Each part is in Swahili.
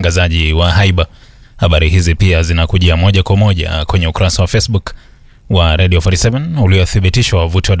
utangazaji wa haiba. Habari hizi pia zinakujia moja kwa moja kwenye ukurasa wa Facebook wa Radio 47 uliothibitishwa wavuti wa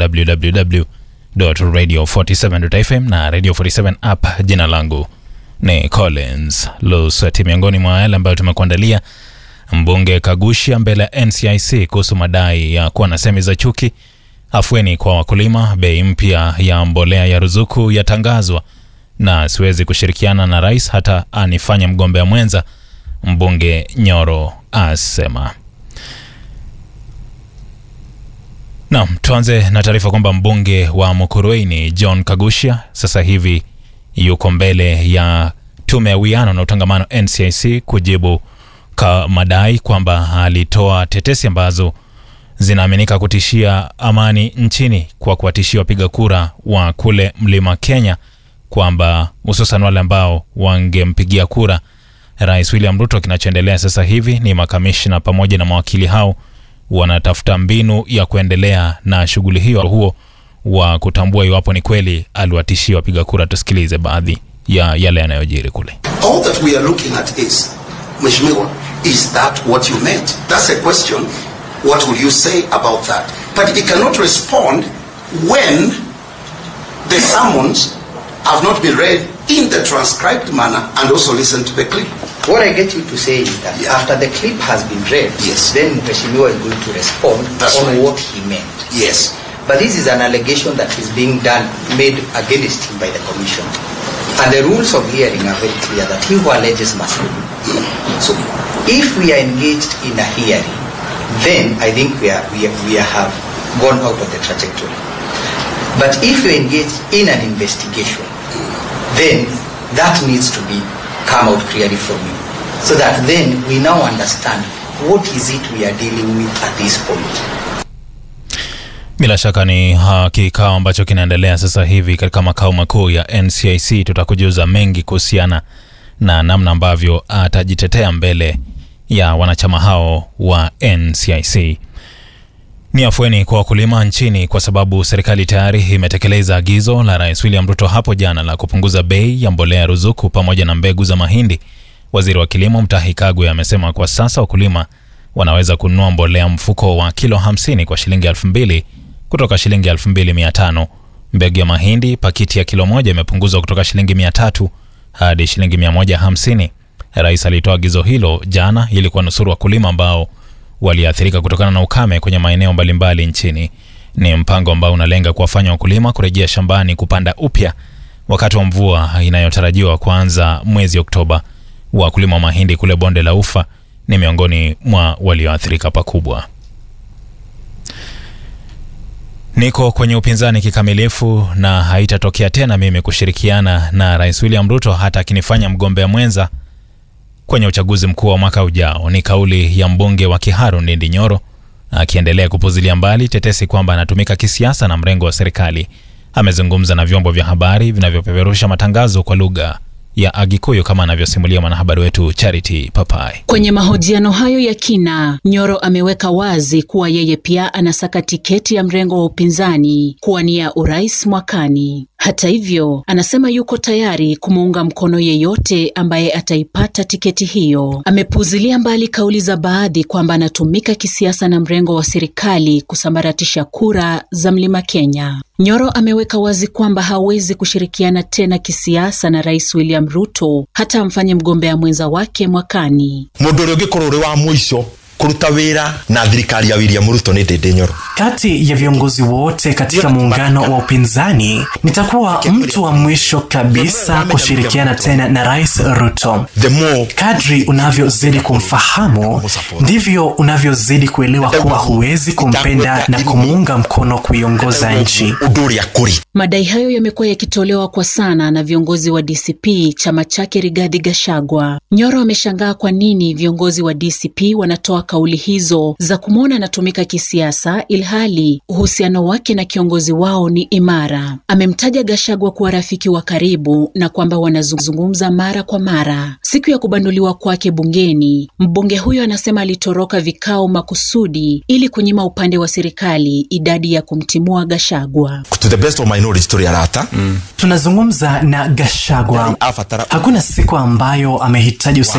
www.radio47.fm na Radio 47 app. Jina langu ni Collins Lusweti. Miongoni mwa yale ambayo tumekuandalia, mbunge Kagushia mbele ya NCIC kuhusu madai ya kuwa na semi za chuki, afueni kwa wakulima, bei mpya ya mbolea ya ruzuku yatangazwa, na siwezi kushirikiana na rais hata anifanye mgombea mwenza, mbunge Nyoro asema. Naam, tuanze na taarifa kwamba mbunge wa Mukurweini John Kagushia sasa hivi yuko mbele ya tume ya uwiano na utangamano NCIC kujibu ka madai kwamba alitoa tetesi ambazo zinaaminika kutishia amani nchini kwa kuwatishia wapiga kura wa kule Mlima Kenya kwamba hususan wale ambao wangempigia kura Rais William Ruto. Kinachoendelea sasa hivi ni makamishna pamoja na mawakili hao wanatafuta mbinu ya kuendelea na shughuli hiyo huo wa kutambua iwapo ni kweli aliwatishia wapiga kura. Tusikilize baadhi ya yale yanayojiri kule. All that we are looking at is, Mheshimiwa, is that what you meant? That's a question. What will you say about that? But he cannot respond when the summons have not been read in the transcribed manner and also listen to the clip. What I get you to say is that Yeah. after the clip has been read, Yes. then Mheshimiwa is going to respond That's on right. what he meant. Yes. But this is an allegation that is being done, made against him by the commission. And the rules of hearing are very clear that he who alleges must prove. So if we are engaged in a hearing, then I think we, are, we, are, we have gone out of the trajectory. But if you engage in an investigation, then that needs to be come out clearly from you. So that then we now understand what is it we are dealing with at this point. Bila shaka ni ha, kikao ambacho kinaendelea sasa hivi katika makao makuu ya NCIC. Tutakujuza mengi kuhusiana na namna ambavyo atajitetea mbele ya wanachama hao wa NCIC. Ni afueni kwa wakulima nchini kwa sababu serikali tayari imetekeleza agizo la Rais William Ruto hapo jana la kupunguza bei ya mbolea ya ruzuku pamoja na mbegu za mahindi. Waziri wa kilimo Mutahi Kagwe amesema kwa sasa wakulima wanaweza kununua mbolea mfuko wa kilo 50 kwa shilingi 2000 kutoka shilingi 2500. Mbegu ya mahindi pakiti ya kilo moja imepunguzwa kutoka shilingi 300 hadi shilingi 150. Rais alitoa agizo hilo jana ili kuwanusuru wakulima ambao waliathirika kutokana na ukame kwenye maeneo mbalimbali nchini. Ni mpango ambao unalenga kuwafanya wakulima kurejea shambani kupanda upya wakati wa mvua inayotarajiwa kuanza mwezi Oktoba. Wakulima wa mahindi kule bonde la Ufa ni miongoni mwa walioathirika pakubwa. Niko kwenye upinzani kikamilifu na haitatokea tena mimi kushirikiana na Rais William Ruto hata akinifanya mgombea mwenza kwenye uchaguzi mkuu wa mwaka ujao. Ni kauli ya mbunge wa Kiharu Ndindi Nyoro akiendelea kupuzilia mbali tetesi kwamba anatumika kisiasa na mrengo wa serikali. Amezungumza na vyombo vya habari vinavyopeperusha matangazo kwa lugha ya Agikuyu kama anavyosimulia mwanahabari wetu Charity Papai. Kwenye mahojiano hayo ya kina, Nyoro ameweka wazi kuwa yeye pia anasaka tiketi ya mrengo wa upinzani kuwania urais mwakani. Hata hivyo, anasema yuko tayari kumuunga mkono yeyote ambaye ataipata tiketi hiyo. Amepuzilia mbali kauli za baadhi kwamba anatumika kisiasa na mrengo wa serikali kusambaratisha kura za Mlima Kenya. Nyoro ameweka wazi kwamba hawezi kushirikiana tena kisiasa na Rais William Ruto hata amfanye mgombea mwenza wake mwakani. mundu uria ungikorwo uri wa mwico kuruta wira na thirikari ya William Ruto ni Ndindi Nyoro Kati ya viongozi wote katika muungano wa upinzani nitakuwa mtu wa mwisho kabisa kushirikiana tena na Rais Ruto. the more Kadri unavyozidi kumfahamu ndivyo unavyozidi kuelewa kuwa huwezi kumpenda na kumuunga mkono kuiongoza nchi. undu uria kuri Madai hayo yamekuwa yakitolewa kwa sana na viongozi wa DCP, chama chake Rigathi Gachagua. Nyoro ameshangaa kwa nini viongozi wa DCP wanatoa kauli hizo za kumwona anatumika kisiasa, ilhali uhusiano wake na kiongozi wao ni imara. Amemtaja Gachagua kuwa rafiki wa karibu na kwamba wanazungumza mara kwa mara. Siku ya kubanduliwa kwake bungeni, mbunge huyo anasema alitoroka vikao makusudi ili kunyima upande wa serikali idadi ya kumtimua Gachagua. to the best of my knowledge turi arata Tunazungumza na Gachagua, abatara hakuna siku ambayo amehitaji